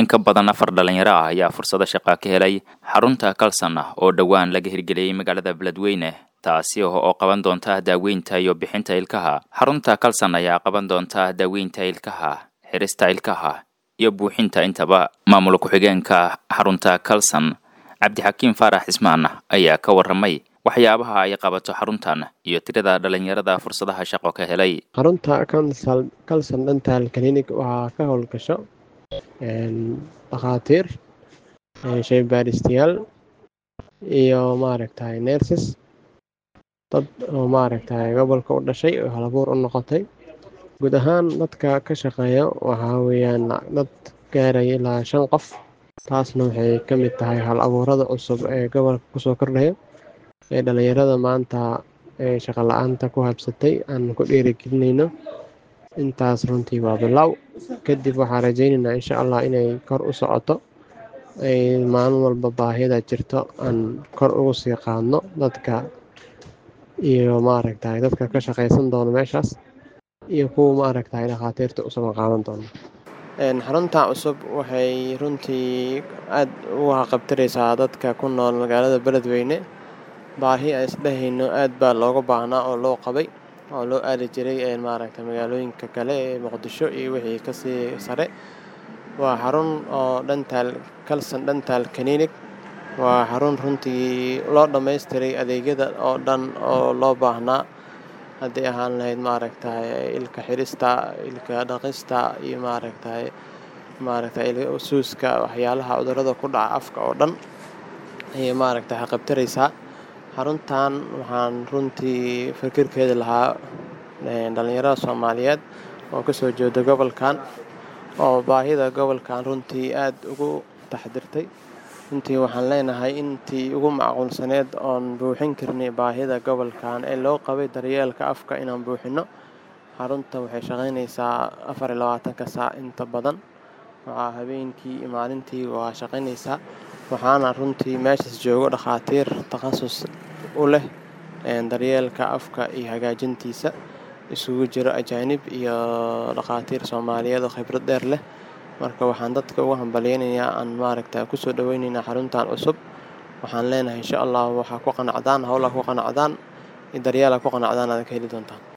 in ka badan afar dhalinyaro ah ayaa fursado shaqaa ka helay xarunta kalsan ah oo dhowaan laga hirgeliyey magaalada beledweyne taasi oo qaban doonta daaweynta iyo bixinta ilkaha xarunta kalsan ayaa qaban doonta daaweynta ilkaha xirista ilkaha iyo buuxinta intaba maamul ku-xigeenka xarunta kalsan cabdixakiim faarax cismaan ayaa ka waramay waxyaabaha ay qabato xaruntan iyo tirada dhalinyarada fursadaha shaqo ka helay xarunta calson dental clinic waxaa ka howlgasho dhakhaatiir shaybaaristayaal iyo maaragtay nerses dad oo maaragtay gobolka u dhashay oo halabuur u noqotay guud ahaan dadka ka shaqeeya waxaa weeyaan dad gaaraya ilaa shan qof taasna waxay ka mid tahay hal abuurada cusub ee gobolka kusoo kordhaya ee dhalinyarada maanta ee shaqo la-aanta ku habsatay aan ku dhiirigelinayno intaas runtii waa bilow kadib waxaan rajaynaynaa insha allah inay kor u socoto ay maalin walba baahida jirto aan kor ugu sii qaadno dadka iyo maaragtay dadka ka shaqaysan doono meeshaas iyo kuwa maaragtay dhakhaatiirta usoo qaadan doono xarunta cusub waxay runtii aada uga qabtiraysaa dadka ku nool magaalada beledweyne baahi aan isdhehayno aada baa looga baahnaa oo loo qabay oo loo aadi jiray maaragtay magaalooyinka kale ee muqdisho iyo wixii kasii sare waa xarun oo dhantaal calson dhantaal clinic waa xarun runtii loo dhammaystiray adeegyada oo dhan oo loo baahnaa hadday ahaan lahayd maaragtay ilka xirista ilka dhaqista iyo maaragtay maaragtay suuska waxyaalaha cudurada ku dhaca afka oo dhan ayay maaragtay qabtiraysaa xaruntan waxaan runtii fikirkeeda lahaa dhalinyarada soomaaliyeed oo kasoo jeeda gobolkan oo baahida gobolkan runtii aada ugu taxdirtay runtii waxaan leenahay intii ugu macquulsaneed oon buuxin karnay baahida gobolkan ee loo qabay daryeelka afka inaan buuxino xarunta waxay shaqaynaysaa afar iyo labaatanka saac inta badan waxaa habeenkii iyo maalintii waa shaqaynaysaa waxaana runtii meeshaas joogo dhakhaatiir takhasus u leh daryeelka afka iyo hagaajintiisa isugu jiro ajaanib iyo dhakhaatiir soomaaliyeed oo khibrad dheer leh marka waxaan dadka ugu hambalyeynayaa aan maaragta kusoo dhaweyneynaa xaruntan cusub waxaan leenahay insha allah waxaa ku qanacdaan howlaa ku qanacdaan daryeela ku qanacdaan aad ka heli doontaan